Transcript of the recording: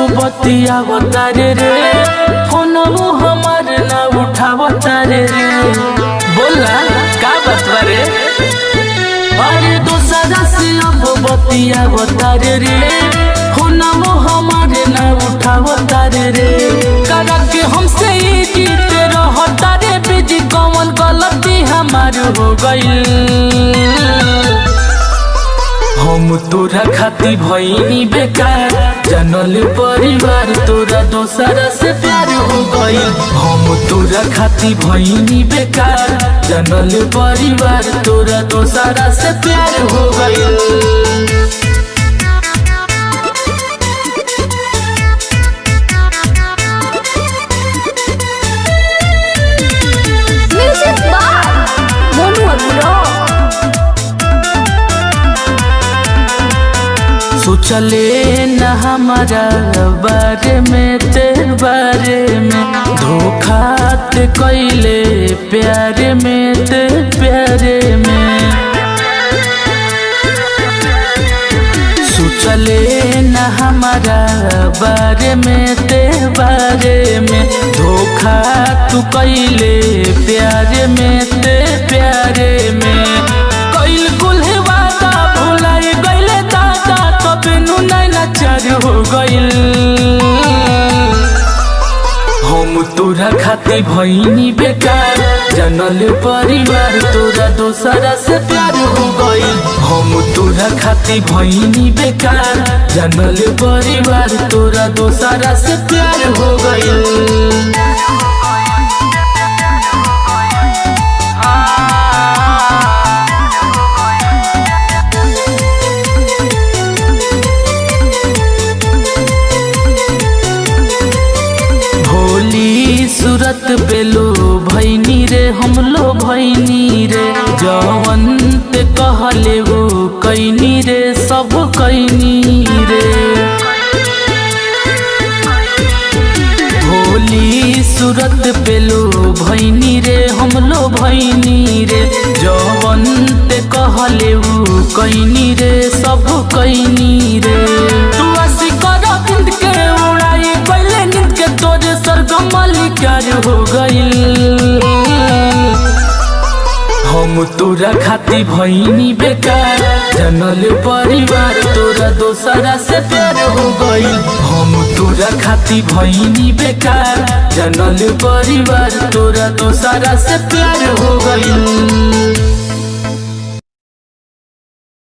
बतिया बतारे रे फोनवो हमार ना उठावतारे रे बोला का बतवा रे अरे दोसरा से अब बतिया बतारे रे फोनवो हमार ना उठावतारे रे करा के हमसे ई जीत रहता रे बिजी कौन गलती हमार हो गई हम तोरा खाती भईनी बेकार जानल परिवार तोरा दोसरा से प्यार हो गई हम तोरा खाती भईनी बेकार जानल परिवार तोरा दोसरा से प्यार हो गई Music by Monu Agro. सोचले न हमारा बारे में तेरे बारे में धोखा ते कैले प्यारे में ते प्यारे में सोचले न हमारा बारे में ते बारे में धोखा तू कैले प्यारे में ते प्यारे में कैल कुल्हे वादा भुलाई गईले दादा तब नु नैना चार हो गईल हम तोरा खाती भईनी बेकार जानल परिवार तोरा दोसरा से प्यार हो गई हम तोरा खाती भईनी बेकार जानल परिवार तोरा दोसरा से प्यार हो गई भोली सूरत पे लो भैनी रे हम लो भैनी रे जवंत कहले वो कैनी रे सब कैनी रे भोली सूरत पे लो भैनी रे हम लो भैनी रे जवंत कहले वो कैनी रे सब कैनी रे तू आसी कर बिंद के उड़ाई पहले नींद के तोरे सरगम मालिकार हो गईल हम तोरा खाती भईनी बेकार जानल परिवार तोरा दोसरा से प्यार हो गई हम तोरा खाती भईनी बेकार जानल परिवार तोरा दोसरा से प्यार हो गई